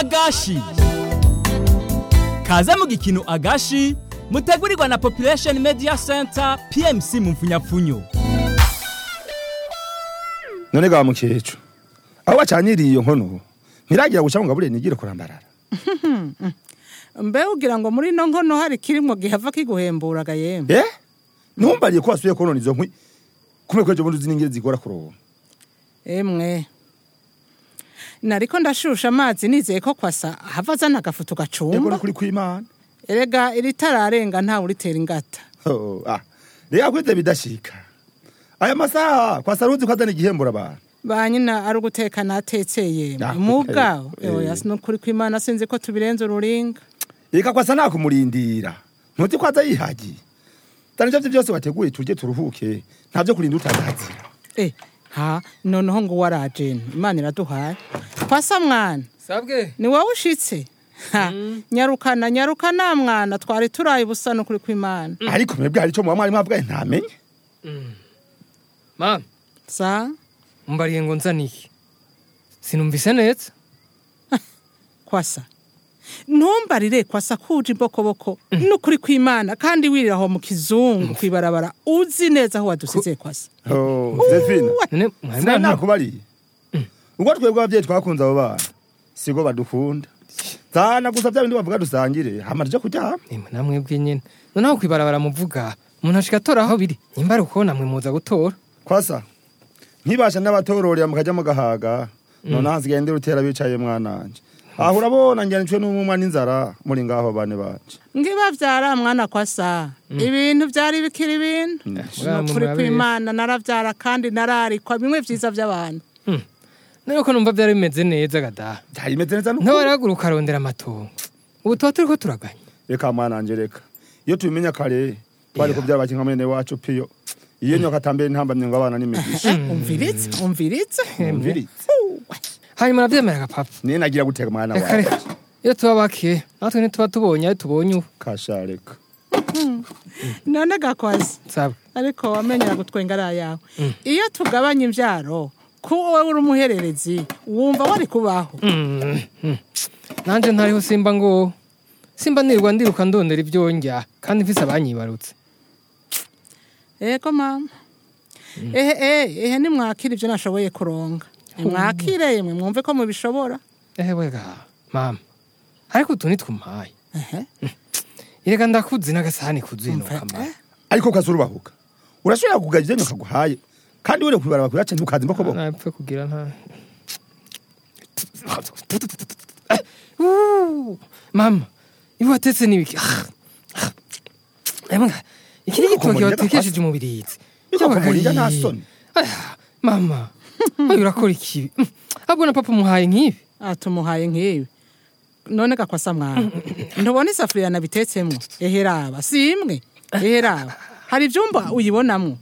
agashi kaze mu gikino agashi mutegurirwa na population media center pmc mu mfunyapfunyo none ga mukecuru aho bacanyiriye iyo nkono ntiragira guca ngo ngabure nigire kurambarara mbe ugira ngo muri ino nkono hari kirimwo gihava kiguhemburaga yemwe eh ntumbariye ko wasubiye konona izo nkwi kumwe kwejo bundi ziningire zigora kuronka emwe nariko ndashusha amazi nizeye ko kwasa hava azana agafutu ego gacumba no kuri kwimana erega iritararenga ntawe uritera ingata Oh, ah reka kwite bidashika aya masaha kwasa ruzi ko azana igihembura abantu ba nyina ari uguteka natekeye Ah, mubwawe eh, oya sinukuri kwimana sinzi ko tubirenze ururinga reka kwasa nakumurindira ntuti ko aza yihagiye dani ivyo vyose wateguye turye turuhuke ntavyo kurinda utazazira eh ha noneho ngo warajene imana iraduhaye kwasa mwana sabwe ni wowe ushitse ha nyarukana nyarukana mwana twari turaye ubusa nukuri kwimana ariko mwebwe hari ico muba mwari mwabwaye ntamenye mama sa mbariye ngo nzaniye sinumvise neza kwasa ntumbarire kwasa kuje imbokoboko nukuri kwimana kandi wirira aho mu kizungu kwibarabara uzi neza aho wadusize kwasa Oh, Zefina none mwari sinari mwana nakubariye ubwo twebwe abavyeyi twakunze abo bana sigo badukunda zana gusa vya bindi bavuga dusangire hama tuje kuryama nimwe namwebwe nyene noneho kwibarabara muvuga umuntu ashika atora aho biri nimba ari uko namwe muza gutora kwasa nkibasha n'abatororera mukajya mugahaga none hasigaye ndi rutera bicaye mwananje aho urabona ngiranijwe n'umumwa n'inzara muri ngaho bane banje ngiba vyara mwana kwasa ibintu vyari bikiri ibintu mwana nukuri murabizi. kwimana naravyara kandi nararikwa bimwe vyiza vy'abantu none ko numva vyari bimeze neza gada byari bimeze neza n'ukuri ntabaragura ukarondera amatongo ubu tuba turiko turaganya reka mwananje reka iyo tubimenya kare twari kubyara bakinka mwene wacu piyo iyo nyoka atambere ntambamye ngo abana n'imigisha umviritse umviritse umviritse hanyuma navyemeraga papa niyo nagira gutega mwana reka wawe reka iyo tuba bake natwe ntituba tubonye ayo tubonye ubu kasha reka none gakwasa sabwe ariko wamenyera gutwenga ari ayawe iyo tugabanya imvyaro ko wowe uri umuhererezi wumva wari kubaho Mm, mm. nanje ntariho simba ngo simba nirirwa ndiruka ndondera ibyo ndya kandi mfise abanyibarutse ego mama ehe ehe ehe nimwakire ibyo nashoboye kuronga nimwakire yemwe mwumve ko mubishobora ewe ga mama ariko utu nitwumpaye ehe ireka ndakuzi n'agasahani kuzuye Umva, nuka eh, mama ariko ukaza urubahuka urashobora kugaya ibyo nyoka guhaye kandi were kubibara bakurace ntukazi imbokoboko napfe kugira nta Uh, mama ibi watetse n'ibiki Emwe, iki ni igitoki Kumurira watekesheje umubirizi Iko kumurira nta soni. Aya, mama ayo urakora ikibi Mm, ahubwo na papa umuhaye nk'ibi atumuhaye nk'ibi none gakwasa mwana ntubona isafuriya nabitetsemo ehe raba si imwe ehe raba hari ivyumba uyibonamwo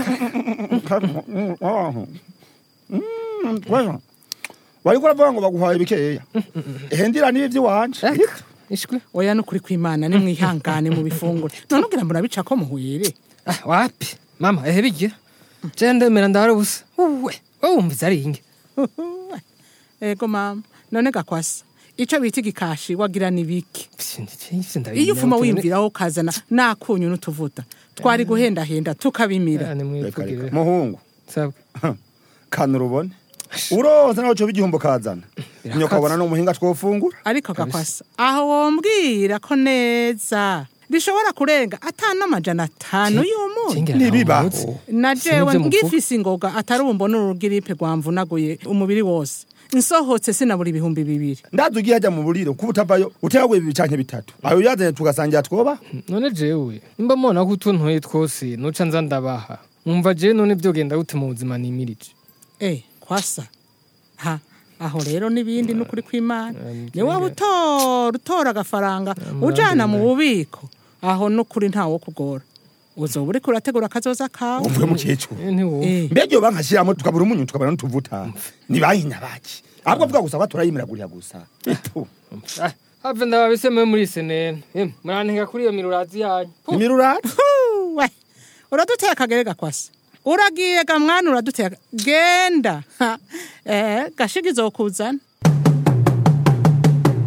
wariko uravuga ngo baguhaye bikeya ehendira nibi vy'iwanje Eka, ishwi oya nukuri kwimana nimwihangane mu bifunguro none ugira murabica ko muhwere Ah, wapi mama ehe bigira je ndemera ndahari ubusa uwe wowe wumviza ari inge ego mama none gakwasa ico bita igikashi wagira ni biki iyo iyo ufuma wimviraho ukazana nakunyu n'utuvuta twari guhendahenda tukabimira Reka, reka. muhungu sabwe kana urubone uronse nawe coba igihumbo kazana Birakatse. nyokabona n'umuhinga twofungura ariko gakwasa aho wombwira ko neza bishobora kurenga atanu amajana atanu y'umunsi Ntibibaho. na jewe Sinivyo muvuga. ngifise ingoga atari umbona urugiripe rwamvunaguye umubiri wose nsohotse sinabura ibihumbi bibiri ndazi ugiye hajya mu buriro kuba utavayo uteraguye bibiri canke bitatu ayo yazanye tugasangira twoba none jewe nimba mubona ko utuntuye twose nuca nza ndabaha mwumva jewe none vyogenda gute mu buzima nimirije eh kwasa ha aho rero n'ibindi n'ukuri kw'imana Eh, ni waba utora utora agafaranga ujana mu bubiko aho n'ukuri ntawo kugora uzoba uriko urategura akazoza kawe umvuye mukecuru Eh, ntiwowe Eh, mbega iyo bankashiramo tukabura umunyu tukabura n'utuvuta ni bahinya baki ahubwo avuga gusa ko turayimiragurira gusa Epu. Ah, have ndababisemewe muri senene Em, murantenga kuri iyo mirurazi yanyu Puh. imirurati we uraduteye akagere gakwasa uragiye ga mwana uraduteye aka- genda Ha, eh gashiga izokuzana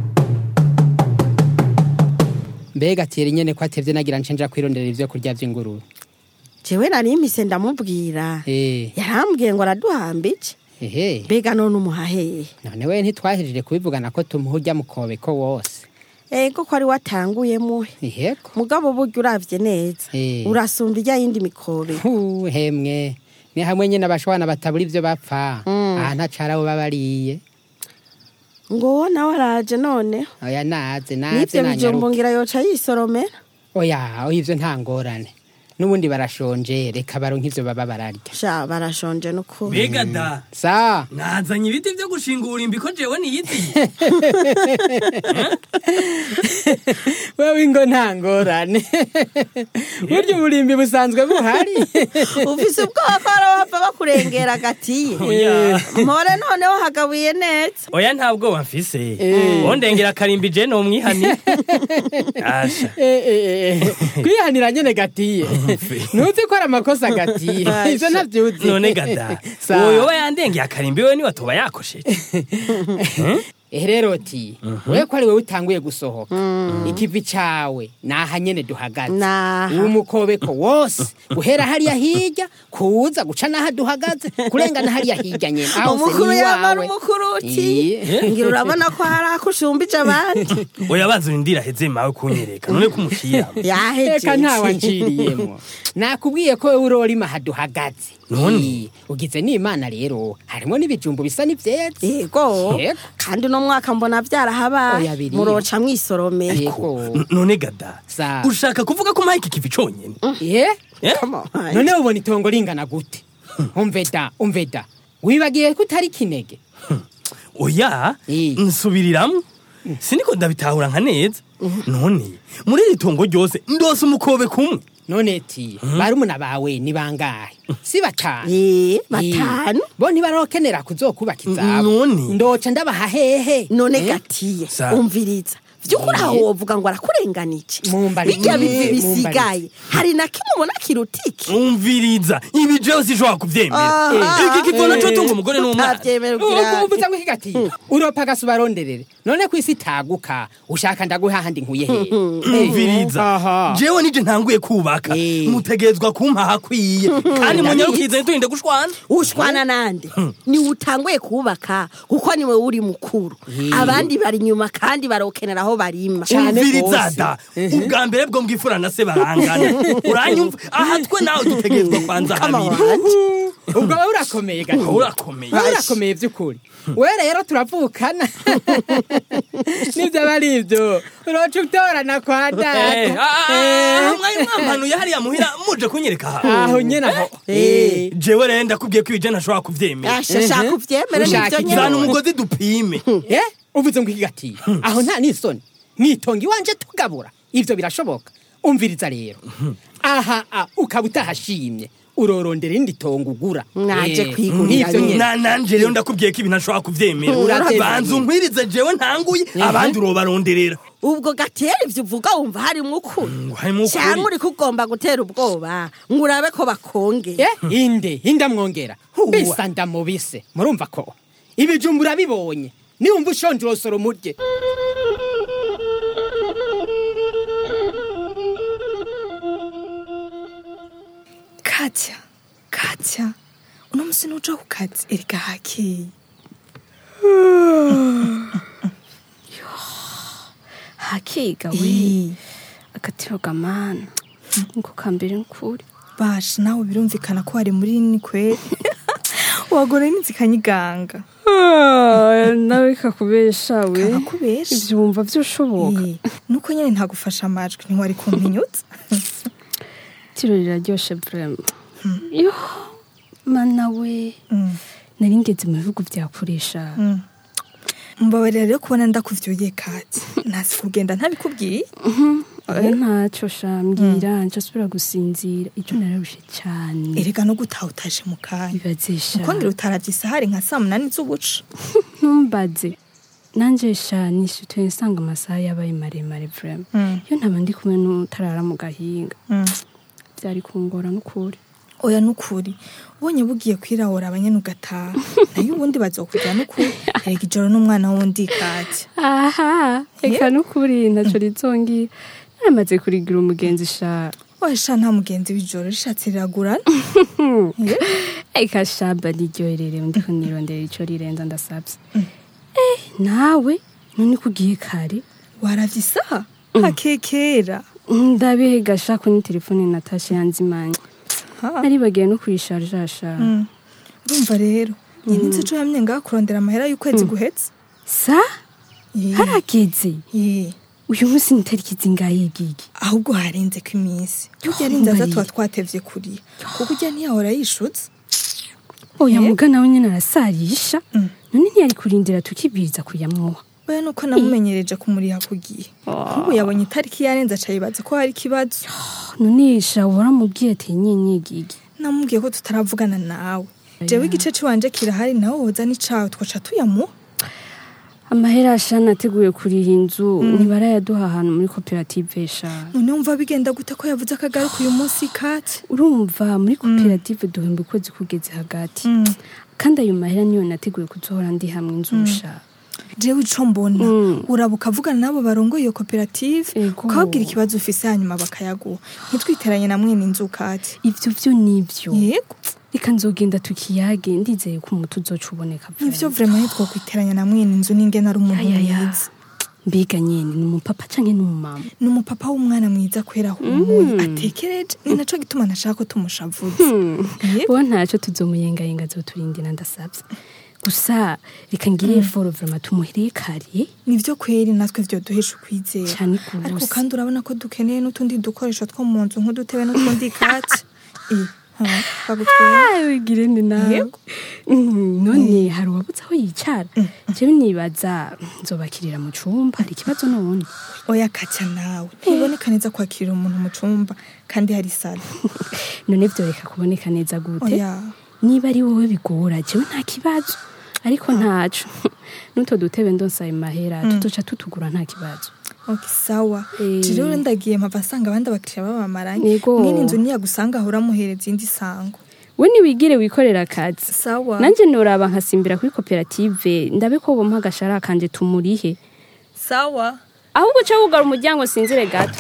mbega tiyeri nyene ko atevye nagira nce nja kwirondera ivyo kurya vy'ingurube jewe nari mpise ndamubwira Eh, yarambwiye ngo araduhambije ehe mbega none umuhaheye none we ntitwahejeje kubivugana ko tumuha urya mukobeko wose ego ko ari watanguye muhe iheko mugabo burya uravye neza Eh. urasumba ijya yindi mikobe Hu, hemwe ni hamwe nyene abashwana batabura ivyo bapfa aha ntacara abo babariye ngo wowe nawe araje none oya naze naze n'ivyo bijumbo nanyaruke ngira yoca yisoromera oya oya ivyo nta ngorane n'ubundi barashonje reka baronke ivyo baba bararya sha barashonje n'ukuri mbega da sa nazanye ibiti vyo gushingura imbi ko jewe niyiti wewe ingo nta ngorane burya uburimbi busanzwe buhari ufise ubwoba ko arabapfa bakurengera agatiye Oya. mpore noneho hagabuye neza oya nta bwoba mfise wondengera akarimbi je nomwihani asha Eh, eh, eh, kwihanira nyene gatiye ntuzi ko ari amakosa gatiye ivyo ntavyuzi none gada Sa. uyoba yandengeye akarimbi we niwe toba yakosheje Eh, rero ti wewe ko ari wewe utanguye gusohoka ikivi cawe naha nyene duhagaze Naha. uwo mukobeko wose guhera hariya hirya kuza guca naha duhagaze kurengana hariya hirya nyene aho se umukuru ni yamara iwawe. umukuru uti Iye. ngira urabona ko hari ako ushumbije abandi oya banza urindira heze mawe kunyereka none ko umushiramo reka ntawe yahejeje anciriyemo nakubwiye ko wewe urorima haduhagaze None? Ii, ugize n'imana rero harimo n'ibijumbu bisa n'ivyeze yego Yego. kandi uno mwaka mbona byarahabaye Oya, biriya. muroca mwisoromera yego N- none gada Sa. ushaka kuvuga ko mpaye iki kivi conyene ye Eh? none ubona itongo ringana gute umve da umve da wibagiye ko utari kinege oya Eh. nsubiriramwo siniko ndabitahura nka neza none muri iri tongo ryose ndose umukobe kumwe none ti barumuna bawe ni bangahe si batanu Eh, batanu Ii, bo ntibarokenera kuzokubaka izabo None? ndoca ndabaha hehe none Eh? gatiye Sa. umviriza vy'ukuri aho wovuga ngo arakurenganije Mumbari- bijya bivi Eh, bisigaye hari na kimwe ubona kirutiki umviriza ibi jewe sinshobora kuvyemera Aha. iki kivo naco tunga umugore n'umwana utavyemera ugira uvuza ngo ikigatiye uropa gasi ubaronderere none ku isi itaguka ushaka ndaguha handi nkuye hehe umviriza Aha. jewe nije ntanguye kubaka Eh. mutegerezwa kumpa hakwiye kandi munyarukize nturinde gushwana ushwana nande ni utanguye kubaka kuko niwe uri mukuru abandi bari inyuma kandi barokenera aho barima Cane umviriza gose. da ubwa mbere bwo mbwifura na se barangana uranyumva aha twe nawe dutegerezwa kwanza Kama habiri wanje. ubwo wowe urakomeye gati urakomeye wowe urakomeye by'ukuri we rero turavukana nibyo aba ari ibyo uroca utorana kwa Eh, data ah, ah, Eh. mwari mwampanuye hariya muhira muje kunyereka aha aho nyene aho Eh. jewe rero ndakubwiye ko ibije ntashobora kuvyemera Asha shaka uvyemere Ushaka nivyo iki? zana nyene umugozi dupime Eh, uvuze ngo ikigatiye aho nta n'isoni mwitonga iwanje tugabura ivyo birashoboka umviriza rero aha ah, ukaba utahashimye urorondera irindi tongo ugura Mwaje Eh, kwigurira nk'ivyo nyene. Na- nanje rero ndakubwiye ko ibi ntashobora kuvyemera Uratevye. banza unkwirize jewe ntanguye abandi urobaronderera ubwo gatera ivyo uvuga wumva harimwo ukuri harimwo ukuri. cyangwa uriko ugomba gutera ubwoba ngo urabe ko bakonge Eh, inde inde mwongera bisa ndamubise murumva ko ibijumbu urabibonye niwumva ushonje urosoro murye katya katya uno musi nuja ku kazi erega hakeye hakiga we Ii, agatiro gamana niko kambere nkuri basha nawe birumvikana ko wari muri ni kweri wagora n'inzi kanyiganga nawe bikakubesha we kakakubesha ibyo wumva byoshoboka Ii, nuko nyene ntagufasha amajwi ntiwari kumpinyutsa tiro riraryoshe vrema yo mana we nari ngeze mu bihugu byakoresha mbabarira rero kubona ndakuvyuye kati ntazi kugenda ntabikubwiye ntacyo shambwira nca asubira gusinzira icyo nararushe cyane erega no gutaha utaje mu kanya ibazesha ukongera utaravye isahari nka saa munani z'ubuca ntumbaze nanjye sha nishyutuye nsanga amasaha yabaye maremare vrema iyo ntaba ndi kumwe n'utarara mu gahinga byari kungora n'ukuri oya nukuri ubonye bugiye kwirahura abanyene ugataha nayo ubundi bazokujya nukuri erega ijoro n'umwana wundi kati aha reka n'ukuri ntacyo rizongira naramaze kurigira umugenzi sha oya sha nta mugenzi w'ijoro rishatse riragurana eka shaba niryohererewe ndiko nirondera ico rirenza ndasavye eh nawe none kugiye kare waravye isaha hakekera ndabiga sha kuri telefone natasha yanzimanye Ha. naribagiye no kuyisharja sha Mm. urumva rero nyine nzi co yamye ngaho kurondera amahera y'ukwezi guhetse sa Eh, harageze eh. uyu munsi ni tariki zingahe gigi ahubwo harenze ko iminsi burya ari inzaza tuba twatevye kuriya kuko ujya ntiyahora yishutse oya Eh? muga nawe nyene arasarisha Mm. none ntiyari kurindira tukibwiriza kuyamuha we nuko namumenyereje kumuriha ku gihe nk'ubu yabonye itariki yarenze aca yibaza ko hari ikibazo none sha waramubwiye ati nyenye gigi namubwiye ko tutaravugana nawe jewe igice ciwanje kirahari nawe woza n'icawe twaca tuyamuha amahera sha nateguye kuriha inzu ntibarayaduha ahantu muri koperative sha none wumva bigenda gute ko yavuze akagaruka uyu munsi kati urumva muri koperative duhemba ukwezi kugeze hagati kandi ayo mahera niyo nateguye kuzohora ndi hamwe inzusha jewe ico mbona Mm. uraba ukavugana n'abo barongoye iyo koperative Ego. ukababwira ikibazo ufise hanyuma bakayaguha ntitwiteranye na mwene inzu kati ivyo vyo nivyo yego reka nzogenda tukiyage ndizeye ko umuti uzoca uboneka nivyo vrema ntitwokwiteranya na mwene inzu n'ingene ari umuntu Ayaya. mwiza mbega nyene ni umupapa canke ni umumama ni umupapa w'umwana mwiza kwera ahumuye atekereje ni naco gituma nashaka ko tumushavuza Yego. uwo ntaco tuzomuyengayenga azoturindira ndasavye gusa reka ngire eforo vrema tumuhereye kare nivyo kweri natwe vyoduhesha ukwizera Cane ariko gose. kandi urabona ko dukeneye n'utundi dukoresho two mu nzu nk'udutebe n'utundi kati Eh, ha, bagutwara wigire ni nawe Yego. Mm, none hari uwabuze aho yicara jewe nibaza nzobakirira mu cumba hari ikibazo n'ubundi oya kaca nawe ntiboneka neza kwakirira umuntu mu cumba kandi hari salo none vyoreka kuboneka neza gute oya niba ari wowe bigora jewe nta kibazo ariko ntaco n'utwo dutebe ndonsa ayo mahera tuzoca tutugura nta kibazo ok sawa Eh. rero ndagiye mpava asanga abandi abakiriya babamaranye Yego. mwene inzu niyagusanga ahora amuhereza indi sango we niwigire wikorera akazi sawa nanje noraba nkasimbira kuri koperative ndabe ko bompa agashara kanje tumurihe sawa ahubwo uca wugara umuryango sinzire gato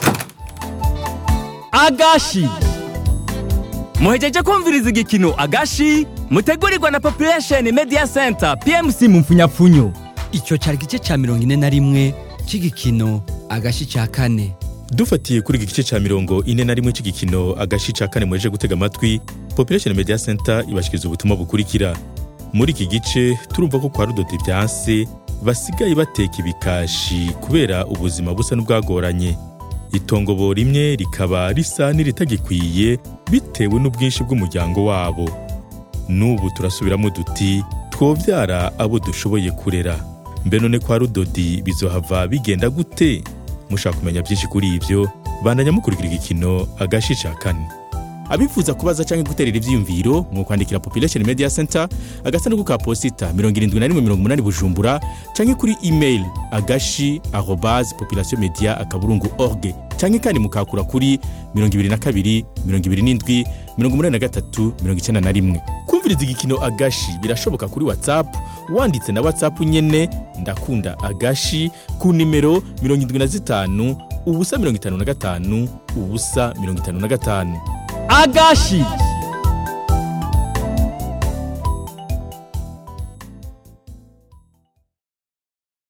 agashi muhejeje kumviriza igikino agashi mutegurirwa na population media center pmc mu mfunyapfunyo icyo cyari igice cya mirongo ine na rimwe cy'igikino agashi cya kane dufatiye kuri iki gice cya mirongo ine na rimwe cy'igikino agashi ca kane muheje gutega amatwi population media center ibashikiriza ubutumwa bukurikira muri iki gice turumva ko kwa rudodi byanse basigaye bateka ibikashi kubera ubuzima busa n'ubwagoranye itongo rimwe rikaba risa n'iritagikwiye bitewe n'ubwinshi bw'umuryango wabo n'ubu turasubiramo duti twobyara abo dushoboye kurera mbe none kwa rudodi bizohava bigenda gute mushaka kumenya byinshi kuri ibyo bandanya mukurikira igikino agashi ca kane abifuza kubaza cyangwa guterera ivyiyumviro mu kwandikira population media center agasanduku ka posita 7180 bujumbura cyangwa kuri email agashi arobase population media akaburungu org cyangwa kandi mukakura kuri 22 27 83 91 kumviriza igikino agashi birashoboka kuri whatsapp wanditse na whatsapp nyene ndakunda agashi ku nimero 75 ubusa 55 ubusa 55 agashi